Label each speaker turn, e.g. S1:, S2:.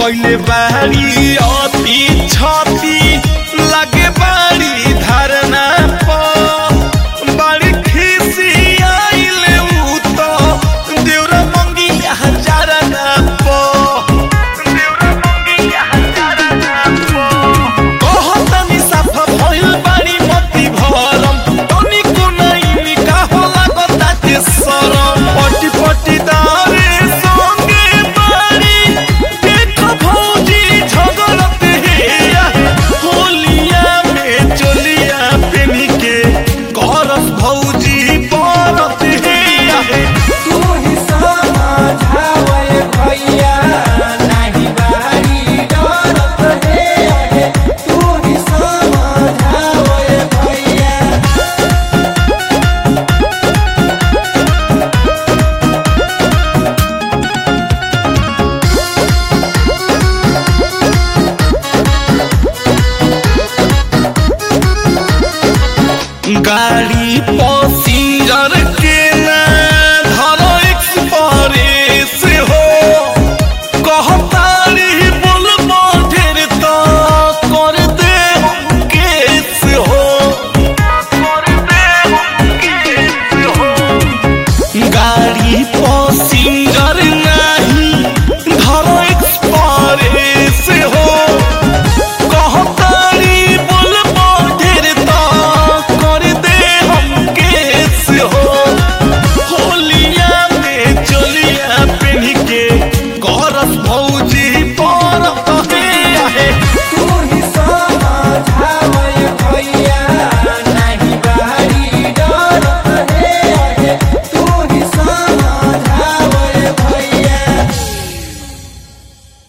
S1: कइले बाड़ी अति छति लागे बाड़ी धारणा प बाड़ी खिसी आइले उ त देउरा मंगिया हजारना प देउरा मंगिया हजारना प कहतनी साफा भइल बाड़ी मति भरम तनी कुनाइनी का होला बताते सरम पटी पटी दारे संगे बाड़ी देख भौजी झगड़त हेया होलिया में चलिया पेनी के करस भौजी परत हेया
S2: तू ही समझावे भैया नाही बारी डरत हे तू ही समझावे भैया
S1: गाड़ी पसिंजर के ना धरो एक्सप्रेस हो कहतारी बोल ढेर तो कर दे हम केस हो कर दे हम केस हो गाड़ी पसिंजर नहीं धरो एक्सप्रेस हो कहतारी बोल ढेर तो कर दे हम केस हो होलिया में चलिया पेन्ह के करस भौजी